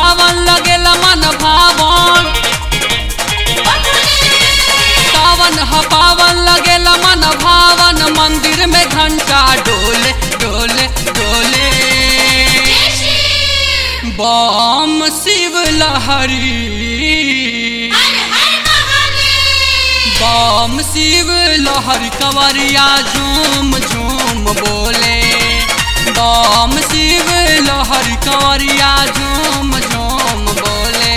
पावन लगेला मन भावन सावन ह पावन लगेला मन भावन मंदिर में घंटा डोले डोले डोले बम शिव लहरी बम शिव लहर कंवरिया झूम झूम बोले बम शिव लहर कंवरिया झूम झूम बोले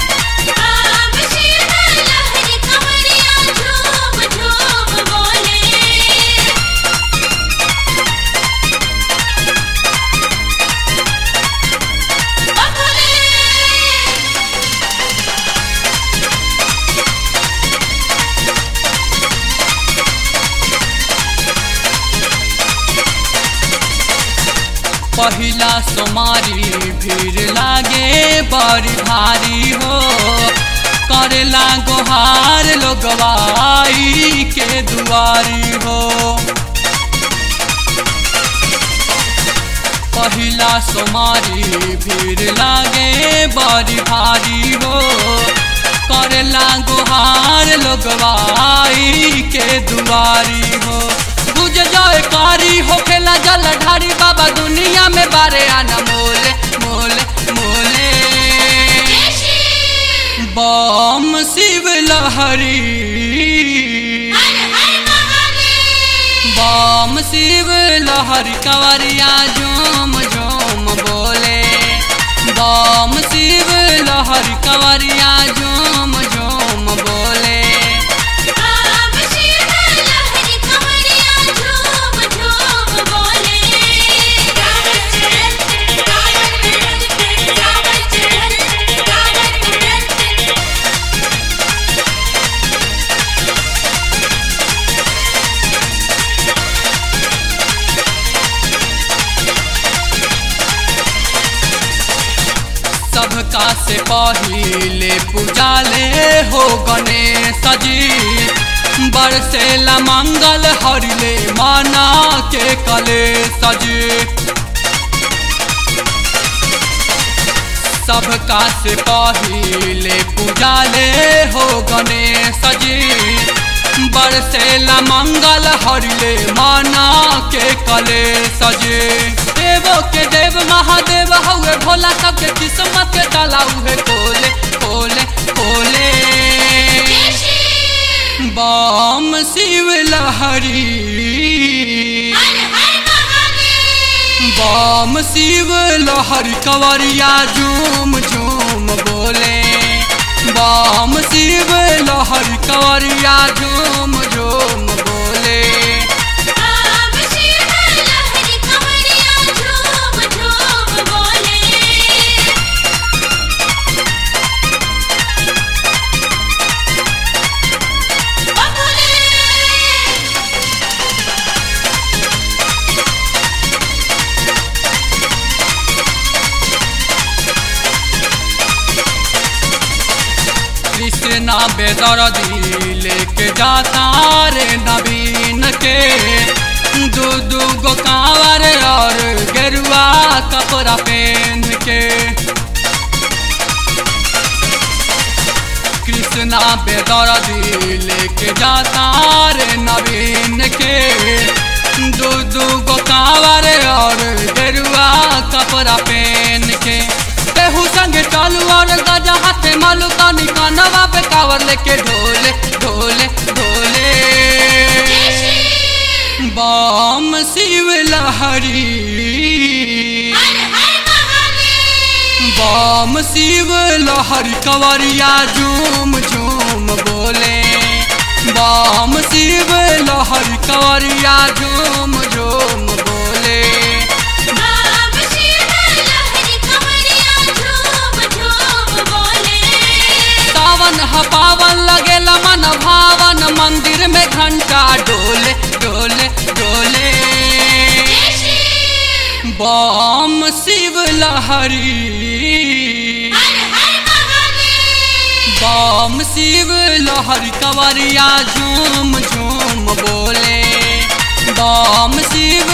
पहिला सोमारी भीड़ लागे बड़ी भारी हो करेला गोहार लोगवाई के दुआरी हो पहिला सोमारी भीड़ लागे बड़ी भारी हो करेला गोहार लोगवाई के दुआरी हो गुज जाए कारी होखेला जल ढारी बाबा दुनिया में बारे आना मोले मोले मोले बम शिव लहरी बम शिव लहरी कंवरिया झूम झूम बोले बम शिव लहरी कंवरिया झूम झूम बोले सबका से पहिले पूजाले हो गणेश जी बरसेला मंगल हरिले माना के कले सजी सबका से पहिले पूजाले हो गणेश जी बरसेला मंगल हरिले माना के कले सजे देवो के देव महादेव हउए भोला सबके किस्मत के ताला उहे खोले खोले खोले बम शिव लहरी बम शिव लहरी कंवरिया झूम झूम बोले बम शिव लहरी कंवरिया झूम झूम बोले कृष्णा बेदर्दी लेके जाता रे नवीन के दू दू गो कांवर और गेरुआ कपड़ा पहन के कृष्णा बेदर्दी लेके जाता रे नवीन के दू दू गो कांवर और गेरुआ कपड़ा पहन के केहू संग चालू और गजा हाथे मालू कानी कानवा पे कावर लेके ढोले ढोले ढोले बम शिव लहरी बम शिव लहरी कंवरिया झूम झूम बोले बम शिव लहरी कंवरिया झूम झूम बोले सावन ह पावन लगेला मन भावन मंदिर में घंटा डोले डोले डोले बम शिव लहरी बम शिव लहरी कंवरिया झूम झूम बोले बम शिव